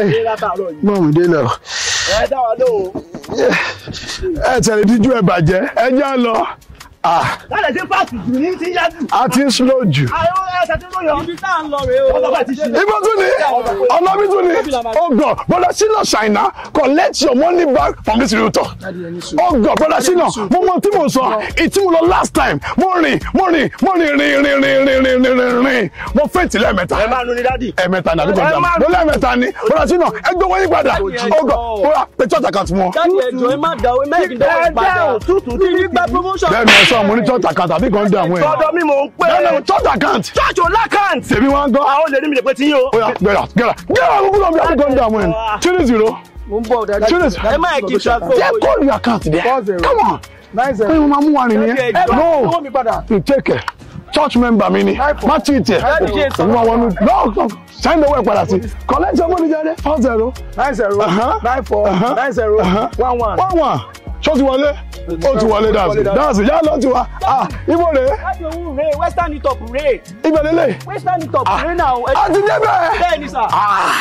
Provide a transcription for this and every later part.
ṣe látàárọ̀ yìí. mọ̀ mi dé lọ. ẹ dá wa lóhùn. ẹ tẹ̀lé díjú ẹ bàjẹ́ ẹ já lọ. Ah, láti ṣe fáàtì jù ní ti yá jù. a ti ń slow jù. àwọn ẹsẹ̀ tí ó yọ. ibi tá à ń lọ rèé o. ọlọ́pàá ti ṣe. ibo tún ni ọlọ́bí tún ni ọgọ bọ́dà sínú ṣàìná collect your money back from this realtor ọgọ bọ́dà sínú mo mọ tí mo sọ ìtí mo lọ last time mo rìn mo rìn mo rìn rìn rìn rìn rìn rìn rìn rìn rìn mo fẹ́ǹtì lẹ́ẹ̀mẹ́ta ẹ máa nu ni dádì. ẹ̀ẹ̀mẹ́ta ní àdúgbò Ẹ ìjà má- mo lẹ́ẹ̀mẹ́ta ní bọ́dà sínú ẹgbẹ́ wọ́n yí padà ọgọ bọ́dà pé church account wọn jáde ẹjọ ẹ má da o ẹ má kí n dọwọ ẹ ìpadà. jẹ́ òtútù tí mi ní gba promotion. bẹ́ẹ̀ ni ẹ sọ mo ní church account àbí kan dé àwọn ẹ̀ tọ́dọ̀ mi mò ń pè bẹ́ẹ̀ ni é. church account church ò lákàntì. tèmi wọn gbọ́ àwọn olè ní mi lè pe ti yín o. oya gbẹ̀rà gbẹ̀rà gbẹ̀rà gbogbo náà bí àbí kan dé àwọn ẹ̀ three zero mo ń bọ̀ dájú. Serious? ẹ má kí n transfer jẹ́ owó yìí. kọ́ọ̀lù account there Four zero. come on nine pé mo máa mú wa nìyẹn Jáde ẹjọ́. no owó mi padà. you take it church member mi ni má tí ì tẹ̀ Jáde ṣe òun àwọn ọ̀nù no no send owó ẹ̀ padà sí collect your money jáde four zero nine zero Uh-huh. nine four Uh-huh. nine zero Uh-huh. one one. one one ṣó ti wọlé ó ti wọlé dáàsì dáàsì yá lọ ti wá ah ibo rè é láti òun rèé western top rèé ibẹ̀ lélẹ̀ western top rèé náà. ẹ- a ti débẹ̀ bẹ́ẹ̀ ni sà.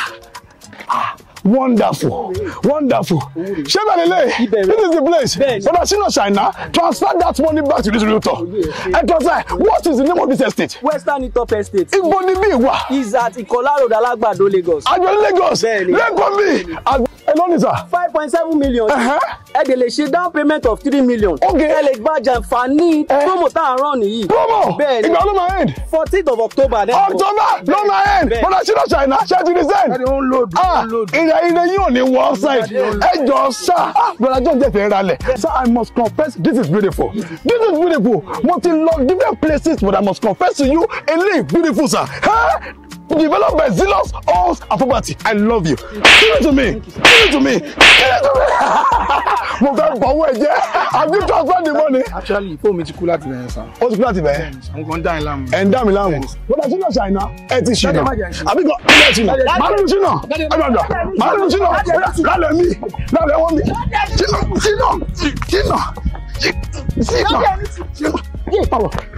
wonderful wonderful ṣé bẹ́ẹ̀ lélẹ̀ Ibẹ̀ rẹ̀. this is the place Bẹ́ẹ̀ ni. bọ́dà sínú ṣàìná transfer that money back to this realtor ẹ transfer what is the name of this estate western top estate ibo ni bí wà is at Ìkọlá road Alágbàdo Lagos. àjọ Lagos Bẹ́ẹ̀ ni. lẹ́kọ̀ọ́ mi ẹ lónìí sà five point seven million. Ẹ̀hẹ́. ẹ dẹ̀ lè ṣe down payment of three million. Okay. ẹ lè gba jàǹfààní Eh. promo tá à ń rán nìyí. promo Bẹ́ẹ̀ ni. ìgbà ló máa end fourteenth of October. next month. October ló máa end Bẹ́ẹ̀. bọ́dà sínú ṣàìná ṣé ti di send Daddy, ó ń load, ó ah ń load. ìrẹ̀ ìrẹ̀ yín ò ní wọ outside ẹ jọ sá bọ́dà john jẹ́ fẹ́ ralẹ̀ sir I must confess this is beautiful this is beautiful mo ti lọ different places but I must confess to you eléyìí beautiful sir. Huh? Developed by zealous homes and property. I love you. Give it to me. Give it to me. Give it to me. Mo fẹ́ bọ̀wọ́ ẹ jẹ́. Have you transferred the money? actually fóònù mi ti kú láti bẹ̀rẹ̀ sàn. Ó ti kú láti bẹ̀ẹ́. àwọn kan dá ẹ láàmú. Ẹ ń dá mi láàmú. Bọ́dà sínú ṣàìná. Ẹ ti ṣìnà. Dájú, má jẹ́ ṣìnà. Àbí kan ilé ṣìnà. Màá nínú ṣìnà. Ẹ gbàgbà. Màá nínú ṣìnà. Lálẹ́ mi. Lálẹ́ wọ́n mi. Ṣìnà. Ṣìnà. Ṣìnà. Ṣìnà. Ṣìnà. Yé pàwọ̀.